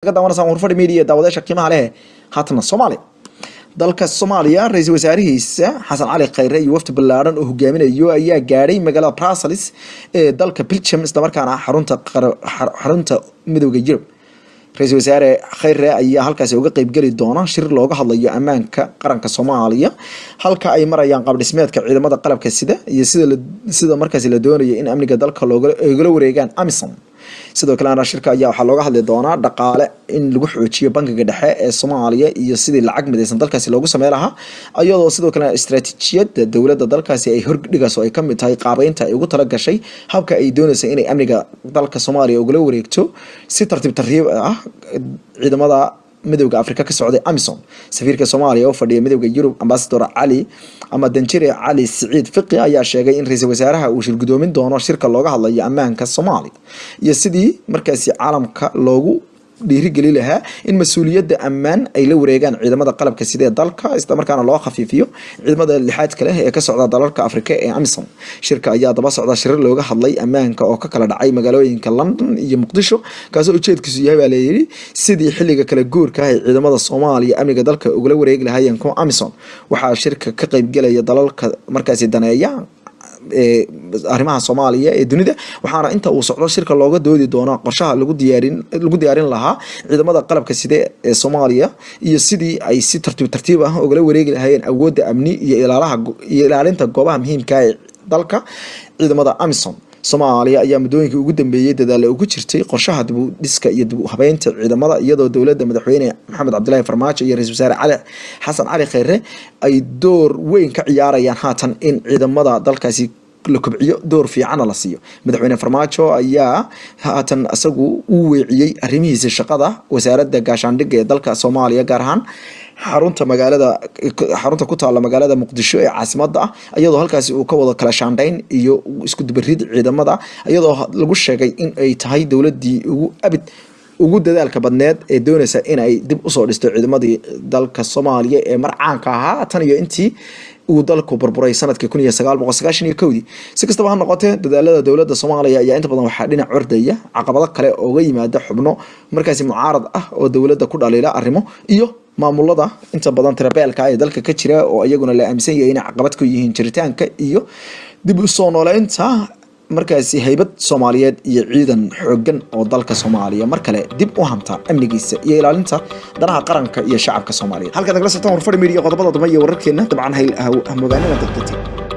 ka daawanaysaa warfadhi media daawadayaasha qiimaha leh haatana soomaaliya dalka soomaaliya ra-iisul wasaarihiisa xasan cali khayre iyo wafdi ballaaran oo hogaaminayo ayaa gaadhay magaalada brussels ee dalka belgium islamarkaana xarunta xarunta midooda yurub ra-iisul wasaare khayre ayaa halkaasi uga qeybgeli doona shir looga hadlayo ammaanka qaranka soomaaliya halka ay marayaan qaabdhismeedka ciidamada qalabka sida iyo sida sida markaasi la doonayo in amniga dalka loogala wareegaan amisom sidoo kalena shirka ayaa waxaa looga hadli doonaa dhaqaale in lagu xoojiyo bankiga dhexe ee soomaaliya iyo sidii lacag midaysan dalkaasi loogu samey lahaa iyadoo sidoo kalena istaraatiijiyadda dowladda dalkaasi ay hordhigayso ay kamid tahay qaabeynta ay ugu tala gashay habka ay doonaysa inay amniga dalka soomaaliya ugala wareegto si tartiib tartiib ah ciidamada midowda afrika ka socday amison safiirka soomaaliya oo fadhiya midowda yurub ambasador cali ama danjire cali siciid fiqi ayaa sheegay in ra-iisul wasaaraha uu shirgudoomin doono shirka looga hadlayo ammaanka soomaaliya iyo sidii markaasi caalamka loogu dhiirigeli lahaa in mas-uuliyadda ammaan ay la wareegaan ciidamada qalabka sidee dalka islamarkaana loo khafiifiyo ciidamada lixaadka leh ee ka socda dalalka afrika ee amison shirka ayaa daba socda shirar looga hadlay ammaanka oo ka kala dhacay magaalooyinka london iyo muqdisho kaasoo ujeedkiisu yahay baa layidhi sidii xilliga kala guurka ah ee ciidamada soomaaliya amniga dalka ugala wareegi lahaayeen kuwa amison waxaa shirka ka qeybgelaya dalalka markaasi daneeya arrimaha soomaaliya ee dunida waxaana inta uu socdo shirka looga doodi doonaa qorshaha lagu diyaarin lagu diyaarin lahaa ciidamada qalabka side ee soomaaliya iyo sidii ay si tartiib tartiib ah ugala wareegi lahaayeen awoodda amni iyo ilaalaha iyo ilaalinta goobaha muhiimka ee dalka ciidamada amison soomaaliya ayaa muddooyinkii ugu dambeeyey dadaale ugu jirtay qorshaha dib u dhiska iyo dib u habeynta ciidamada iyadoo dowladda madaxweyne maxamed cabdilaahi farmaajo iyo ra-isul wasaare cali xasan cali kheyre ay door weyn ka ciyaarayaan haatan in ciidamada dalkaasi la kobciyo door fiicana la siiyo madaxweyne farmaajo ayaa haatan isagu u weeciyey arrimihiisa shaqada wasaaradda gaashaandhigga ee dalka soomaaliya gaar ahaan xarunta magaalada xarunta ku taalla magaalada muqdisho ee caasimada ah iyadoo halkaasi uu ka wado kala shaandhayn iyo isku dubarid ciidamada iyadoo lagu sheegay in ay tahay dowladii ugu abid ugu dadaalka badneed ee doonaysa inay dib usoo dhisto ciidamadii dalka soomaaliya ee marcaanka ahaa tan iyo intii uu dalku burburay sanadkii kun iyo sagaal boqol sagaashan iyo kowdii si kastaba ha noqotee dadaalada dowladda soomaaliya ayaa inta badan waxaa dhinac ordaya caqabado kale ooga yimaada xubno markaasi mucaarad ah oo dowladda ku dhaliila arrimo iyo maamulada inta badan tirabeelka ee dalka ka jira oo iyaguna la aaminsan yahay inay caqabad ku yihiin jiritaanka iyo dib u soo nooleynta markaasi haybad soomaaliyeed iyo ciidan xoogan oo dalka soomaaliya mar kale dib u hanta amnigiisa iyo ilaalinta danaha qaranka iyo shacabka soomaaliyeed halkaad nagala socotaan warfadhi media qodobada dambe iyo wararkeena dabcan hamogaanada dadkati